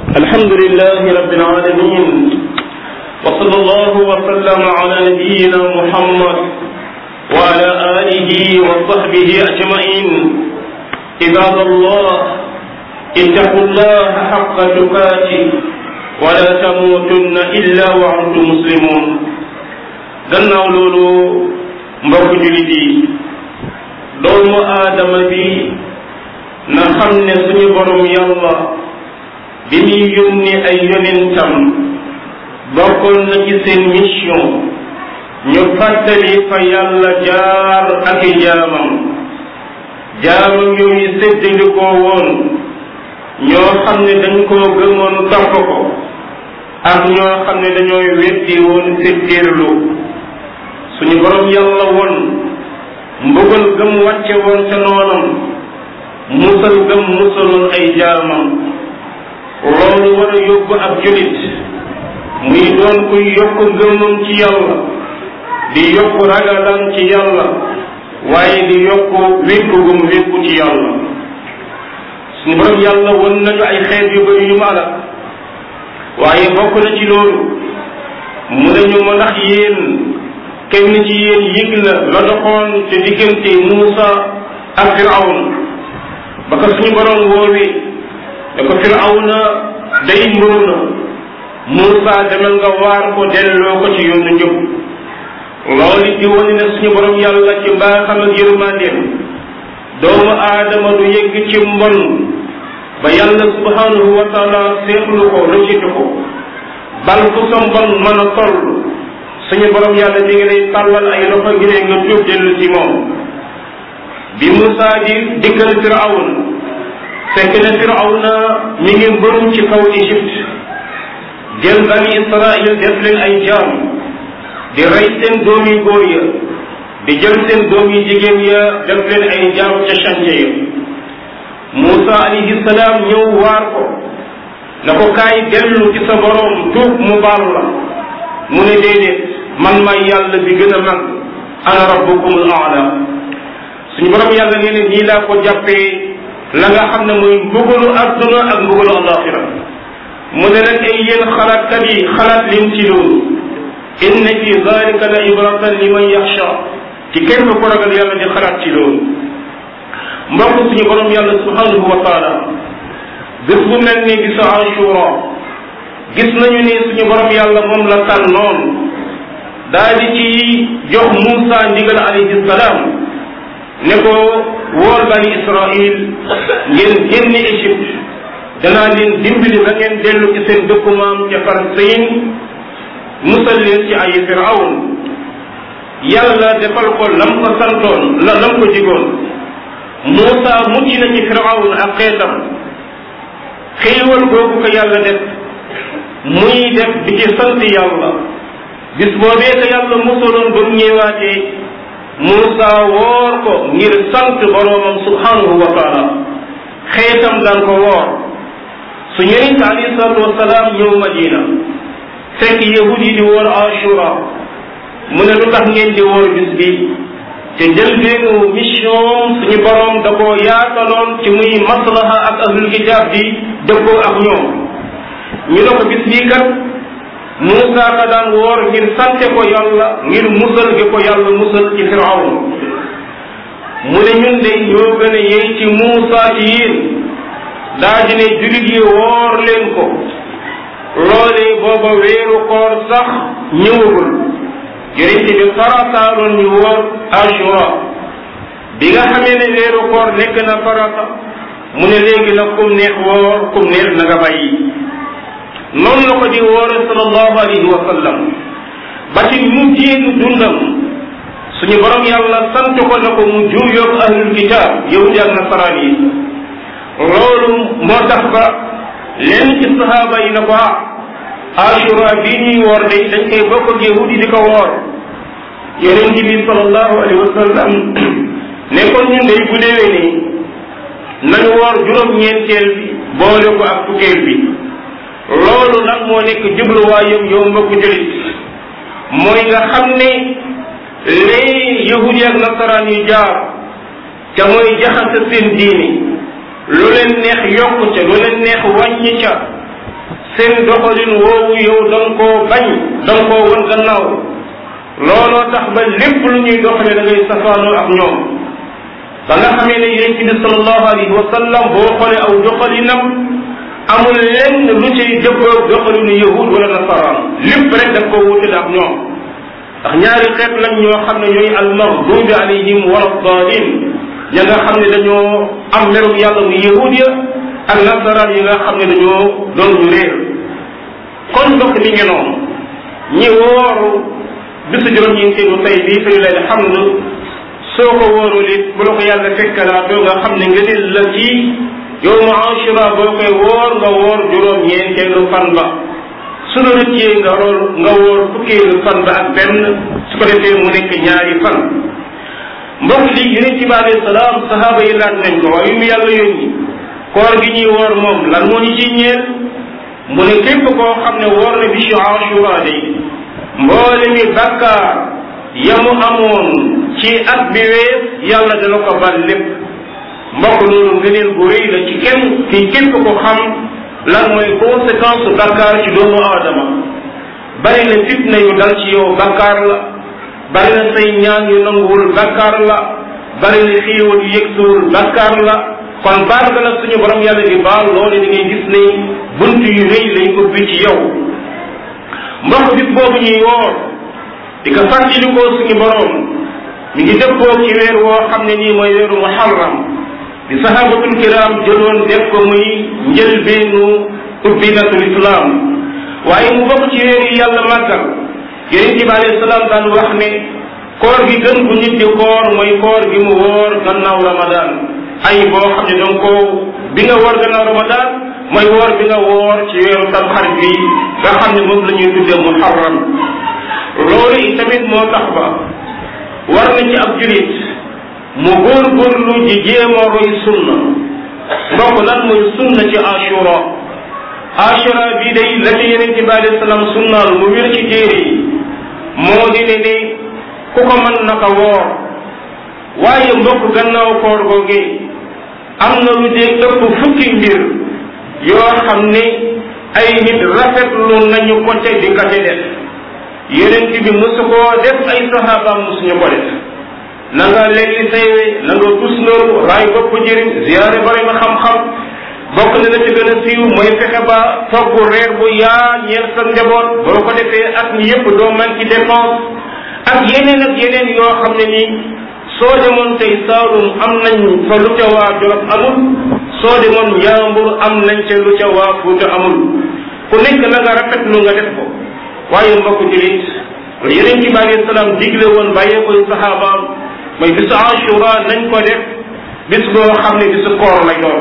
الحمد لله رب العالمين وصلى الله وسلم على نبينا محمد وعلى آله وصحبه أجمعين عباد الله اتقوا الله حق تقاته ولا تموتن إلا وأنتم مسلمون gannaaw loolu mbokk jullit yi doomu aadama bi na xam ne suñu borom yàlla bi muy yónni ay yonentam bokkoon na ci seen mission ñu fàttali fa yàlla jaar ak i jaamam jaamam yooyu séddalikoo woon ñoo xam ne dañ koo gëmoon topp ko ak ñoo xam ne dañooy weddi woon séddirlu suñu borom yàlla woon mbugal gëm wàcce woon ca noonam musal gëm musaloon ay jaamam loolu war a yóbbu ab julit muy doon kuy yokk ngëmam ci yàlla di yokk ragalam ci yàlla waaye di yokk wékku gum wékku ci yàlla suñu borom yàlla won nañu ay xeet yu bëri yu ma alal waaye bokk na ci loolu mu nañu ma ndax yéen kenn ci yéen yëg na la doxoon te diggante Muusa ak Firawna ba ko suñu borom woowee da ko Firawna day mburu na Muusa demal nga waar ko delloo ko ci yoonu njub loolu di wane ne suñu borom yàlla ci mbaaxam ak yërmandeem doomu aadama du yegg ci mbon ba yàlla subhanahu wa taala seexlu ko rëccitu ko bal fu sa mbon mën a toll suñu borom yàlla mi ngi lay tàllal ay loxo ngir nga tuub dellu ci moom bi Moussa di dikkal Firawna fekk na Firawna mi ngi mbërum ci kaw Égypte jël bani Israël def leen ay jaam di rey seen doom yi góor ya di jël seen doom yi jigéen ya def leen ay jaam ca chantier ya Moussa alayhi salaam ñëw waar ko na ko kaay dellu ci sa borom tuub mu baal la mu ne déedéet man may yàlla bi gën a mag ana rabbukumul aala suñu borom yàlla nee ne nii laa ko jàppee la nga xam ne mooy mbugalu adduna ak mbugalu alaxira mu ne nag ay yéen xalaatkat yi xalaat leen ci loolu inna fi zalika la ibratan liman yaxsha ci kenn ko ragal yàlla di xalaat ci loolu mbokk suñu borom yàlla subhanahu wa taala bés bu mel ni bisu ashura gis nañu ni suñu borom yàlla moom la tànnoon daal di ci jox Muusa ndigal alayhi salaam ne ko wool bani Israil ngeen génn Égypte danaa leen dimbali ba ngeen dellu ci seen dëkku maam ca Palestine musal leen ci ay Firawn yàlla defal ko lam ko santoon la lam ko jigoon Muusa mucc na ci Firawn ak xeetam xéewal googu ko yàlla def muy def di ci sant yàlla bis boobee ko yàlla musaloon ba mu ñëwaatee Muusa woor ko ngir sant boroomam subhanahu wa taala xeetam daan ko woor su yonent alayhi salatu wasalaam ñëw Madina fekk yahud yi di woor Ashura mu ne lu tax ngeen di woor bis bi te jël beenu mission suñu borom da koo yaataloon ci muy maslaha ak ahlul kitab di dëppoo ak ñoom ñu ne ko bis bii kat Muusa ka daan woor ngir sante ko yàlla ngir musal gi ko yàlla musal ci Firawna mu ne ñun de ñoo gën a yey ci Muusa ci yéen daa di ne jullit yi woor leen ko loolee booba weeru koor sax ñëwagul yonent bi farataaloon ñu woor Ashura bi nga xamee ne weeru koor nekk na farata mu ne léegi nag kum neex woor kum neex na nga bàyyi noonu la ko di woore sallallahu alayhi wa sallam ba ci mu jéegu dundam suñu borom yàlla sant ko na ko mu juuyoog ahlul kitab yahudi ak nasaraan yi loolu moo tax ba lenn ci sahaaba yi na ko ah ashura bii ñuy woor de dañ koy bokk ak yahudi di ko woor yonent bi sallallahu alayhi wa sallam ne kon ñun day bu déwee nii nañu woor juróom-ñeenteel bi boole ko ak fukkeel bi loolu nag moo nekk jubluwaayam yow mbokku julit mooy nga xam ne lii yahudi ak nasaraan yu jaar te mooy jaxase seen diini lu leen neex yokku ca lu leen neex wàññi ca seen doxalin woowu yow da nga koo bañ da nga koo wan gannaaw looloo tax ba lépp lu ñuy doxale da ngay safaanoo ak ñoom ba nga xamee ne yonent bi sallallahu alayhi wa sallam boo xoolee aw doxalinam amul lenn lu cay dëppoo doxalinu yahud wala nasaraan lépp rek daf koo wutale ak ñoom ndax ñaari xeet lañ ñoo xam ne ñooy almaghdubi alayhim wala dalin ña nga xam ne dañoo am merum yàlla mu yahud ya ak nasaraan yi nga xam ne dañoo doon ñu réer kon mbokk mi ngi noonu ñi wooru bisu juróom-ñeenteelu tey bii fi lay hamd soo ko wóorul it bu la ko yàlla fekkalaatoo nga xam ne nga nil la ci yow mu ashura boo koy woor nga woor juróom-ñeenteelu fan ba su la rëccee nga rool nga woor fukkeelu fan ba ak benn su ko defee mu nekk ñaari fan mbokk li yonent bi alayhi salaam sahaaba yi laaj nañ ko waaye mu yàlla yónni koor gi ñuy woor moom lan moo ñu ciy ñeel mu ne képp koo xam ne woor na bisu ashura day mboole mi bakkaar yamu amoon ci at bi wees yàlla dana ko bal lépp mbokk loolu ngëneel bu rëy la ci kenn ki képp ko xam lan mooy conséquence bakkaar ci doomu aadama bari na fitna yu dal ci yow bakkaar la bari na say ñaan yu nanguwul bakkaar la bari na xéewal yu yëgsuwul bakkaar la kon baal ga nag suñu borom yàlla di baal loolu di ngay gis ne bunt yu rëy lañ ko bi ci yow mbokk bis boobu ñuy woor di ko fàttalikoo suñu borom mi ngi dëppoo ci weer woo xam ne nii mooy weeru muharram di sahabatul kiram jëloon def ko muy njëlbeenu ubbinatul islam waaye mu bokk ci weer yi yàlla màggal yonente bi alayhi salaam daan wax ne koor gi gën bu nit di koor mooy koor gi mu woor gannaaw ramadan ay boo xam ne donc ko bi nga woor gannaaw ramadan mooy woor bi nga woor ci weeru tamxarit bi nga xam ne moom la ñuy tuddee muharram loolu itamit moo tax ba war na ci ab julit mu góorgóorlu ji jéema roy sunna mbokk lan mooy sunna ci ashura ashura bii day la ci yenente bi alayhi salaam sunnaal mu wér ci téere yi moo di ne ni ku ko mën na ko woor waaye mbokk gannaaw koor googe am na lu dee ëpp fukki mbir yoo xam ne ay nit rafetlu nañu ko te di ko te def yonent bi mosu koo def ay saxaabaam mosuñu ko def na nga léegi saywe na nga tus loolu raay bopp jëriñ ziyaare bari ma xam-xam bokk na la ci gën a siiw mooy fexe ba togg reer bu yaa ñeel sa njaboot boo ko defee at mi yëpp doo man ci dépense ak yeneen ak yeneen yoo xam ne nii soo demoon tey Saalum am nañ fa lu ca waa Jolof amul soo demoon Njaambur am nañ ca lu ca waa Fuuta amul ku nekk la nga rafetlu nga def ko waaye mbokk julit yeneen ci bi alayhi salaam digle woon bàyyee koy saxaabaam mooy bisu Ashura nañ ko def bis boo xam ne bisu koor lay doon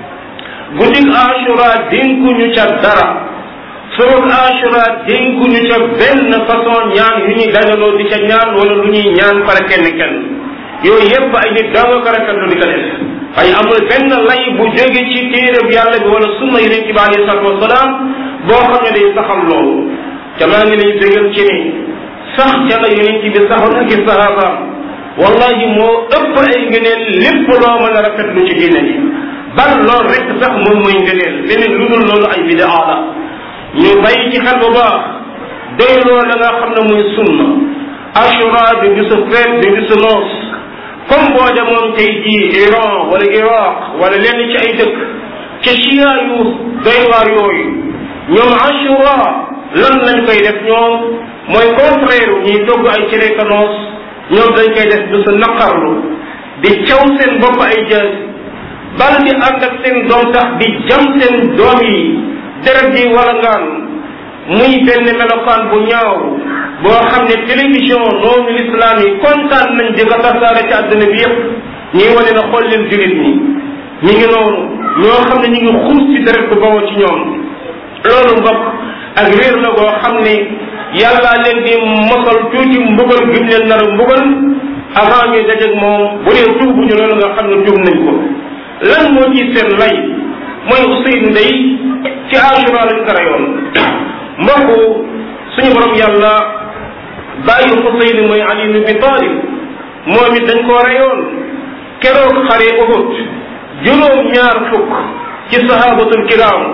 guddig Ashura dénkuñu ca dara surut Ashura dénkuñu ca benn façon ñaan yu ñuy dajaloo di ca ñaan wala lu ñuy ñaan pare kenn kenn yooyu yépp ay nit daa nga ko rafetlu di ko def ay amul benn lay bu jóge ci téereb yàlla bi wala sunna yonent bi alayhi salatu wasalaam boo xam ne day saxal loolu te maa ngi lay dëggal ci ni sax ca la yonent bi saxoon ak i sahabaam wallahi moo ëpp ay ngëneel lépp loo mën a rafetlu ci diine ji bal loolu rek sax moom mooy ngëneel leneen lu dul loolu ay bidaa la ñu bàyyi ci xel bu baax doy loolu la nga xam ne muy sunna ashura bi bisu feet bi bisu noos comme boo demoon tey jii Iran wala Iraq wala lenn ci ay dëkk ca chia yu doy waar yooyu ñoom ashura lan lañ koy def ñoom mooy contraire ñuy togg ay cere kanoos ñoom dañ koy def du sa naqarlu di caw seen bopp ay jël bal di ànd ak seen doom tax di jam seen doom yi deret di wala ngaan muy benn melokaan bu ñaaw boo xam ne télévision noonu l'islam yi kontaan nañ di ko tasaare ci àdduna bi yépp ñuy wane na xool leen julit ñi ñu ngi noonu ñoo xam ne ñu ngi xuus ci deret bu bawoo ci ñoom loolu mbokk ak réer la boo xam ne yàlla leen di mosal tuuti mbugal gim leen nar a mbugal avant ñuy dajeeg moom bu dee tuubuñu loolu nga xam ne tuub nañ ko lan moo ci seen lay mooy Ousseynou day ci Ashura lañ ko reyoon mbokk suñu borom yàlla bàyyi Ousseynou mooy Ali ibn Abi Talib moom it dañ koo reyoon keroog xare Uhud juróom ñaar fukk ci sahabatul kiram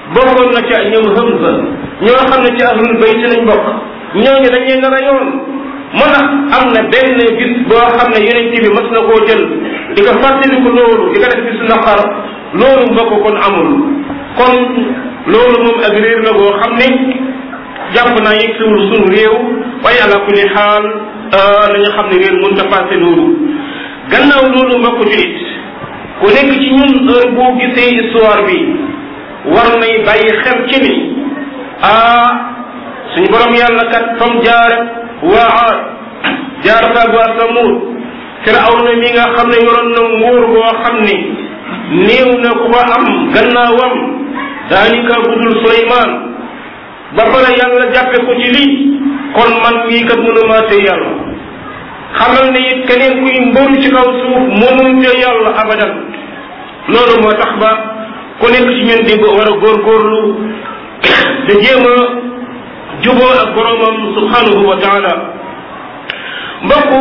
bokkoon na ca ñoom Hamza ñoo xam ne ci ahlul bayt lañ bokk ñooñu dañ leen a rayoon moo tax am na benn bis boo xam ne yonent bi mas na koo jël di ko fàttaliku loolu di ko def bisu naqar loolu mbokk kon amul kon loolu moom ak réer la boo xam ne jàpp naa yegsiwul sunu réew waaye ala kulli xaal la ñu xam ne réer mën ta passé loolu gannaaw loolu mbokk julit ku nekk ci ñun heure boo gisee histoire bi war nay bàyyi xel ci ni ah suñu borom yàlla kat fam jaar waa aad jaar faag waa samud firawna mi nga xam ne yoroon na nguur boo xam ni néew na ku ko am gannaawam daanika budul Suleymaan ba pare yàlla jàppe ko ci lii kon man mii kat mënumaa te yàlla xamal ne it keneen kuy mbóor ci kaw suuf mënul te yàlla abadan loolu moo tax ba ku nekk ci ñun di war a góorgóorlu da jéem a juboo ak boromam subhanahu wa taala mbokk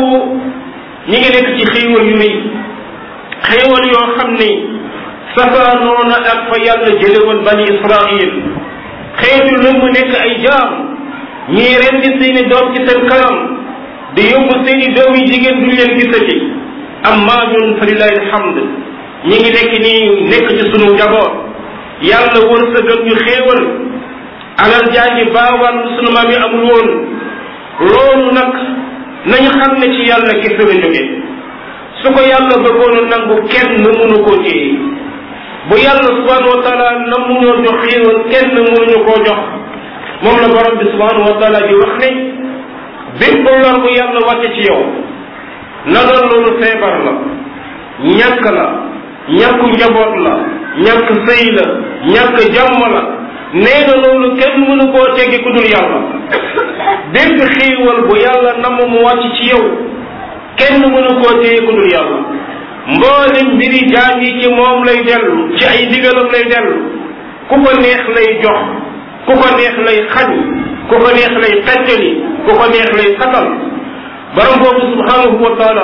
ñi ngi nekk ci xéewal yu rëy xéewal yoo xam ne safaanoona ak fa yàlla jële woon bani israil xeetu lëmm nekk ay jaam ñii rendi seeni doom ci seen kanam di yóbbu seeni doom yi jigéen duñ leen gisati amma ñun fa lillahi alhamd ñi ngi nekk nii nekk ci sunu njaboot yàlla wërsëgal ñu xéewal alal jaa ngi baawaan sunu maam yi amul woon loolu nag nañu xam ne ci yàlla kese la jóge su ko yàlla bëggoon a nangu kenn mënu koo téye bu yàlla subhanahu wa taala namu ñoo jox xéewal kenn mënuñu koo jox moom la borom bi subhanahu wa taala di wax ne bépp lor bu yàlla wàcce ci yow na doon loolu feebar la ñàkk la ñàkku njaboot la ñàkk sëy la ñàkk jàmm la nee na loolu kenn mënu koo teggi ku dul yàlla bépp xéewal bu yàlla namm mu wàcc ci yow kenn mënu koo téye ku dul yàlla mboolem mbiri jaam yi ci moom lay dellu ci ay ndigalam lay dellu ku ko neex lay jox ku ko neex lay xañ ku ko neex lay xettali ku ko neex lay satal borom boobu subhanahu wa taala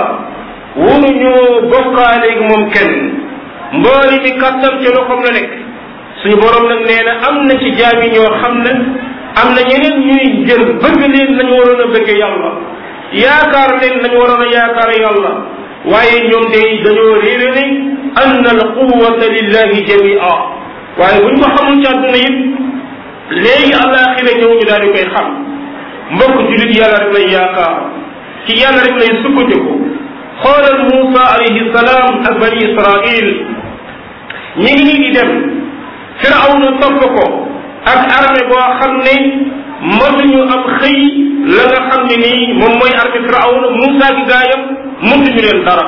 wunuñoo bokkaaleeg moom kenn mbooli mi kàttan ci loxoom la nekk suñu borom nag nee na am na ci jaam yi ñoo xam ne am na ñeneen ñuy jël bëgg leen nañu waroon a bëgg yàlla yaakaar leen nañu waroon a yaakaar yàlla waaye ñoom day dañoo réere ne anna al quwata lillahi jamia waaye buñ ko xamul ci àdduna yëpp léegi àllaaxira ñëw ñu daal di koy xam mbokk julit yàlla rek lay yaakaar ci yàlla rek lay sukkandiku xoolal Muusa alayhi salaam ak bani Israil ñi ngi nii di dem Firawna topp ko ak armée boo xam ne mënuñu am xëy la nga xam ne nii moom mooy armée Firawna Muusa gi gaayam mënuñu leen dara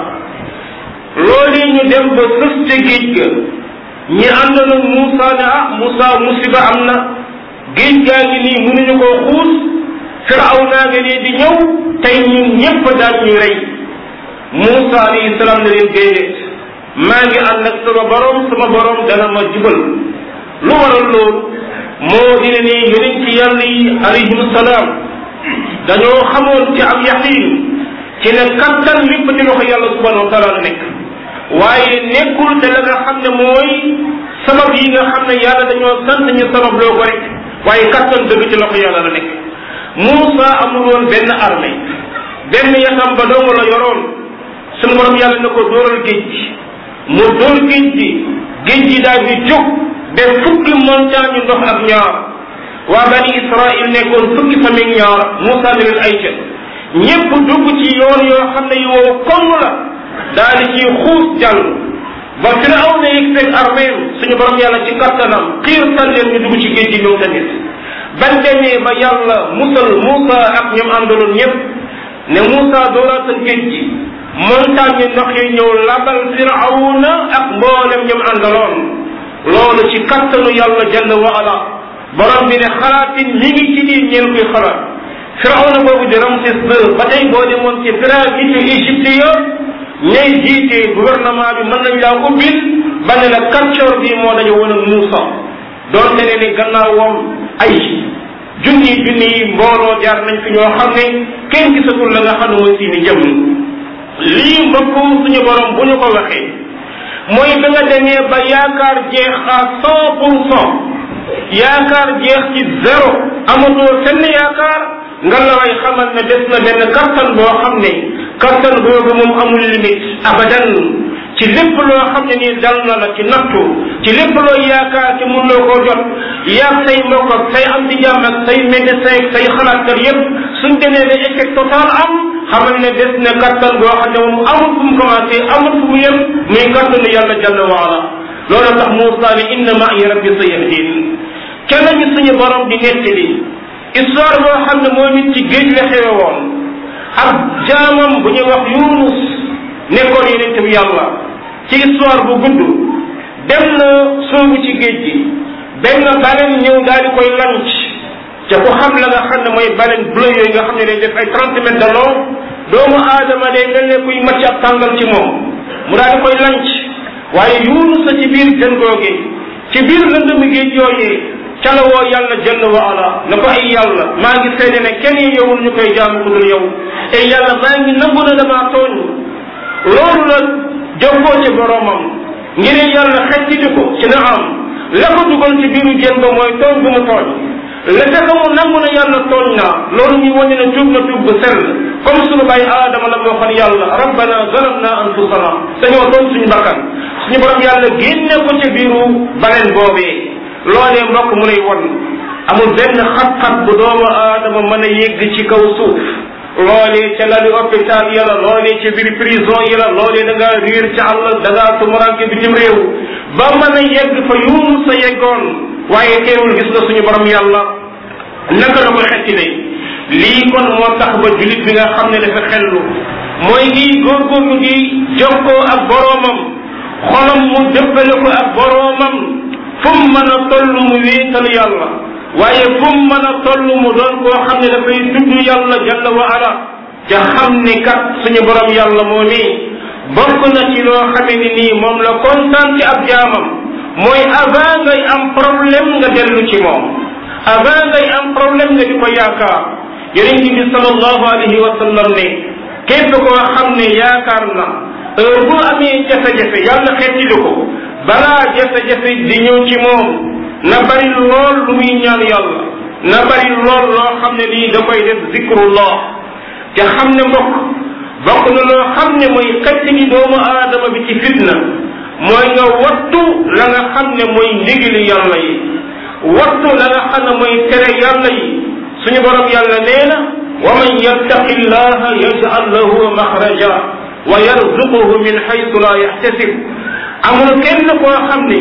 loolu ñu dem ba sës ca géej ga ñi àndoon ak Muusa ne ah Muusa musiba am na géej gaa ngi nii mënuñu koo xuus Firawna nga nii di ñëw tey ñun ñëpp daal ñu rey Muusa alayhi salaam ne leen déedéet maa ngi ànd ak sama borom sama borom dana ma jubal lu waral loolu moo dina ni yonent ci yàlla yi alayhim salaam dañoo xamoon ci am yaqin ci ne kattan lépp ci loxo yàlla subhanahu wa taala la nekk waaye nekkul te la nga xam ne mooy sabab yi nga xam ne yàlla dañoo sant ñu sabab loo ko rek waaye kattan dëgg ci loxo yàlla la nekk Muusa amul woon benn armée benn yatam ba dong la yoroon suñu borom yàlla na ko dóoral géej gi mu dóor géej gi géej gi daal di jóg de fukki montagne ndox ak ñaar waa bani Israël nekkoon fukki famille ñaar Muusa ne leen ay ca ñépp dugg ci yoon yoo xam ne yu wow koŋ la daal di ciy xuus jàll ba Firawna yegg seen armée suñu borom yàlla ci kattanam xiir san leen ñu dugg ci géej gi ñoom tamit bañ demee ba yàlla musal Muusa ak ñoom àndaloon ñëpp ne Muusa dooraatal géej gi montagne ndox yi ñëw labal Firawna ak mboolem ñoom àndaloon loolu ci kattanu yàlla jalla wa ala borom bi ne xalaatin mi ngi ci biir ñeen koy xalaat Firawna boobu di Ramsès II ba tey boo demoon ci pyramide Égypte ya ñay jiite gouvernement bi mën nañ laa ubbil ba ne la kàccoor bi moo dañu woon ak Muusa doonte ne ni gannaawam ay junni junni yi mbooloo jaar nañ fi ñoo xam ne kenn gisatul la nga xam ne mooy seeni jëm lii mbokk suñu borom bu ñu ko waxee mooy ba nga demee ba yaakaar jeex à cent pour cent yaakaar jeex ci zéro amatoo fenn yaakaar nga la way xamal ne des na benn kattan boo xam ne kattan boobu moom amul limite abadan ci lépp loo xam ne nii dal na la ci nattu ci lépp loo yaakaar ci mun loo koo jot yaag say mbokk ak say am di jàmm ak say médecin ak say xalaatkat yépp suñ demee ba échec total am xamal ne des na kattan boo xam ne moom amul fu mu commencé amul fu mu yem muy kattanu yàlla jalla waala loolu tax Moussa ne inna ma'i rabbi sayahdin kenn ñu suñu borom di nettali histoire boo xam ne moo nit ci géej la xewe woon ak jaamam bu ñuy wax Yunus nekkoon yonent bi yàlla ci histoire bu gudd dem na soobu ci géej gi benn baleen ñëw daal di koy lanc te ku xam la nga xam ne mooy baleen bleu yooyu nga xam ne day def ay trente mètres de long doomu aadama day mel ne kuy macc ab tàngal ci moom mu daal di koy lanc waaye Yunus sa ci biir jën googe ci biir lëndëmi géej yooyee ca la woo yàlla jëll wa ala na ko ay yàlla maa ngi seede ne kenn yowul ñu koy jaamu ku dul yow ay yàlla maa ngi nangu na damaa tooñ loolu la jokkoo ci boromam ngir yàlla xecciti ko ci na am la ko dugal ci biiru jën ba mooy tooñ bu mu tooñ la fekk mu nangu na yàlla tooñ naa loolu ñuy wane ne tuub na tuub bu sell comme sunu bàyyi aadama la moo xam yàlla rabbana zalamna anfusana dañoo tooñ suñu bakkan suñu borom yàlla génne ko ca biiru baleen boobee loolee mbokk mu lay won amul benn xat-xat bu doomu aadama mën a yegg ci kaw suuf loolee ca lali hôpital yi la loolee ca biir prison yi la loolee da ngaa riir ca àll da ngaa tumuranke bitim réew ba mën a yegg fa yuunu sa yeggoon waaye teewul gis nga suñu borom yàlla naka la ko xettile lii kon moo tax ba julit bi nga xam ne dafa xellu mooy ngi góorgóorlu ngi jokkoo ak boroomam xolam mu dëppale ko ak boroomam fu mu mën a toll mu wéetal yàlla waaye fu mu mën a toll mu doon koo xam ne dafay tudd yàlla jalla wa ala ca xam ni kat suñu borom yàlla moo nii bokk na ci loo xame ni nii moom la kontaan ci ab jaamam mooy avant ngay am problème nga dellu ci moom avant ngay am problème nga di ko yaakaar yonent bi sallallahu alayhi wa sallam ne képp koo xam ne yaakaar na heure bu amee jafe-jafe yàlla xettili ko balaa jafe-jafe di ñëw ci moom na bari lool lu muy ñaan yàlla na bari lool loo xam ne lii da koy def zikrullah te xam ne mbokk bokk na loo xam ne mooy xëcc gi doomu aadama bi ci fitna mooy nga wattu la nga xam ne mooy ndigali yàlla yi wattu la nga xam ne mooy tere yàlla yi suñu borom yàlla nee na wa man yattaqi llaha yaj'al lahu maxraja wa yarzuquhu min xaytu la yaxtasib amul kenn koo xam ne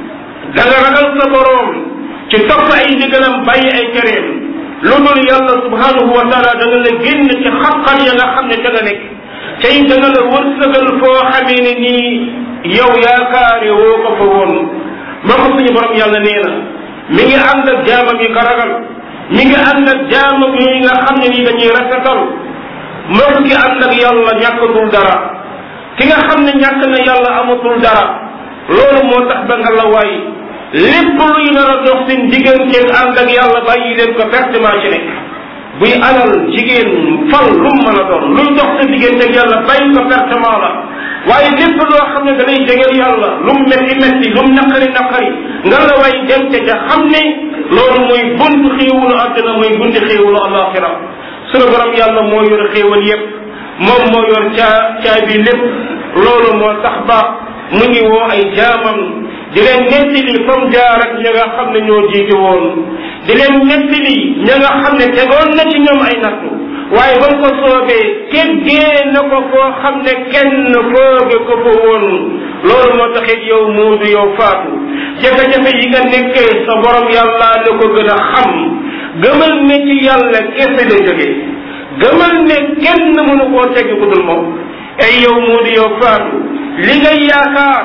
da nga ragal sa boroom ci topp ay ndigalam bàyyi ay tereem lu dul yàlla subhanahu wa taala da nga la génn ci xaqal ya nga xam ne da nga nekk tey da nga la wërsëgal foo xamee ne nii yow yaakaare woo ko fa woon moo ko suñu borom yàlla nee na mi ngi ànd ak jaamam yi ka ragal mi ngi ànd ak jaamam yi nga xam ne nii dañuy rafetal mbokk ki ànd ak yàlla ñàkkatul dara ki nga xam ne ñàkk na yàlla amatul dara loolu moo tax ba nga la waay lépp luy nar a dox seen digganteeg ànd ak yàlla bàyyi leen ko pertement ci nekk buy alal jigéen fal lu mu mën a doon luy dox sa digganteeg yàlla bàyyi ko pertement la waaye lépp loo xam ne da lay jegeel yàlla lu mu metti metti lu mu naqari naqari nga la waay dem te ca xam ne loolu mooy buntu xéewalu àddina mooy buntu xéewalu alaxira sunu borom yàlla moo yor xéewal yépp moom moo yor caa caa bi lépp loolu moo tax ba mu ngi woo ay jaamam di leen nettali comme jaar ak ña nga xam ne ñoo jiite woon di leen nettali ña nga xam ne tegoon na ci ñoom ay nattu waaye ba ko soobee teggee na ko foo xam ne kenn fooge ko fa woon loolu moo taxit yow muudu yow faatu jafe-jafe yi nga nekkee sa borom yàlla la ko gën a xam gëmal ne ci yàlla kese la jógee gëmal ne kenn mënu koo teggi ku dul moom ay yow muudu yow faatu li ngay yaakaar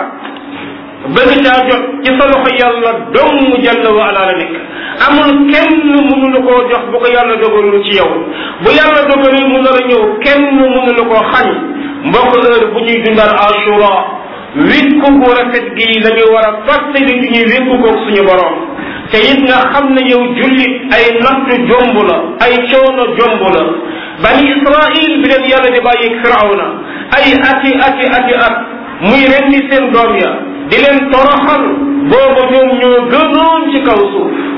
bëgg caa jot ci sa loxo yàlla dong jalla wa ala la nekk amul kenn mënu la koo jox bu ko yàlla dogalul ci yow bu yàlla dogalul mu nar a ñëw kenn mënu la koo xañ mbokk heure bu ñuy dundal ashura wékku gu rafet gi la ñu war a fàttali ci ñuy wékku koog suñu borom te it nga xam ne yow jullit ay natt jomb la ay coono jomb la bani israil bi leen yàlla di bàyyi firawna ay ati ati ati at muy rendi seen doom ya di leen toroxal boobu ñoom ñoo gënoon ci kaw suuf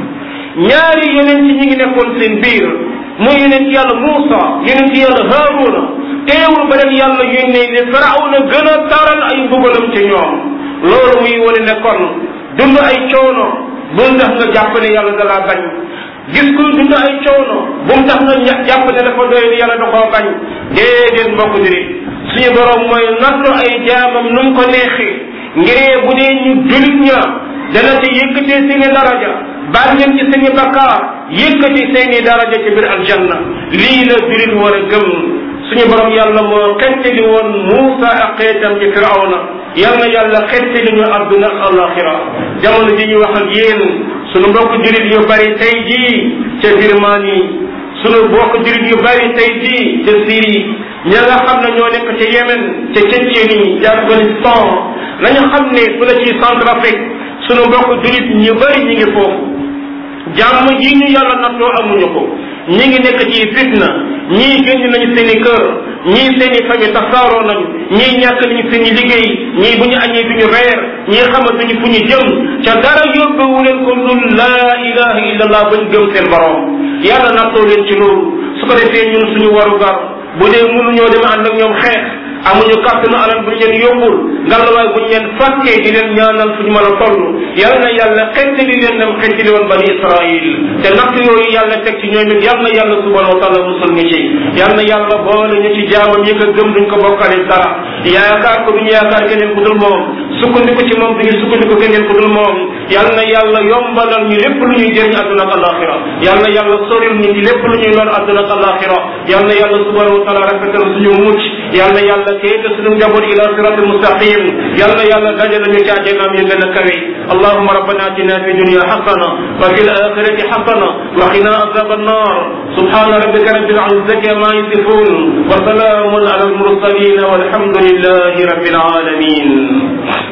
ñaari yonent ñi ngi nekkoon seen biir muy yonent yàlla Muusa yonent yàlla Haaruna teewul ba leen yàlla yónnee ne Firawna gën a taral ay mbugalam ci ñoom loolu muy wane ne kon dund ay coono bul ndax nga jàpp ne yàlla da laa bañ gis kuy dund ay coono bu mu tax nga jàpp ne dafa doy ni yàlla da koo bañ déedéet mbokk diri suñu borom mooy nattu ay jaamam nu mu ko neexee ngiree bu dee ñu julit ña dana ci yëkkatee seeni daraja baal leen ci seeni bakkaar yëkkati seeni daraja ci biir aljanna lii la julit war a gëm suñu borom yàlla moo xettali woon Muusa ak xeetam ci Firawna yal na yàlla xettali ñu àdduna ak alaxira jamono ji ñu wax ak yéen suñu mbokk julit yu bari tey jii ca Birmanie suñu mbokk julit yu bari tey jii ca Syrie ña nga xam ne ñoo nekk ca Yémen ca Tchétchénie ca Afghanistan nañu xam ne fu la ci Centrafrique sunu mbokk julit ñu bëri ñi ngi foofu jàmm ji ñu yàlla nattoo amuñu ko ñi ngi nekk ci fitna ñii génn nañu seen i kër ñii seen i famille tasaaroo nañu ñii ñàkk nañu seen i liggéey ñii bu ñu añee duñu reer ñii xamatuñu fu ñu jëm ca dara yóbbewu leen ko dul laa ilaha illallah bañ gëm seen borom yàlla nattoo leen ci loolu su ko defee ñun suñu warugar bu dee mënuñoo dem ànd ak ñoom xeex amuñu kàttanu alal bu ñu leen yóbbul ngallaawaay bu ñu leen fàkkee di leen ñaanal fu ñu mën a toll yal na yàlla xettali leen nam xettali woon bani Israil te natt yooyu yàlla teg ci ñoom it yal na yàlla subhanahu wa taala musal ñu ci yal na yàlla boole ñu ci jaamam yi ko gëm duñ ko bokkale dara yaakaar ko duñu yaakaar keneen ku dul moom sukkandiku ci moom duñu sukkandiku keneen ku dul moom yal na yàlla yombalal ñu lépp lu ñuy jëriñ àdduna ak alaxira yal na yàlla soril ñu ci lépp lu ñuy lor àdduna ak alaxira yal na yàlla subhanahu wa taala rafetal suñu mucc yal na yàlla kéete suñu njaboot ila siratil mustaqim yal na yàlla dajale ñu ci àjjanaam yi gën a kawe allahuma rabbana atina fi dunya xasana wa fi alaxirati xasana wa qina azab annar subhana rabbika rabbil izzati ma yasifun wa salamun ala almursalin walhamdulillahi rabbil alamin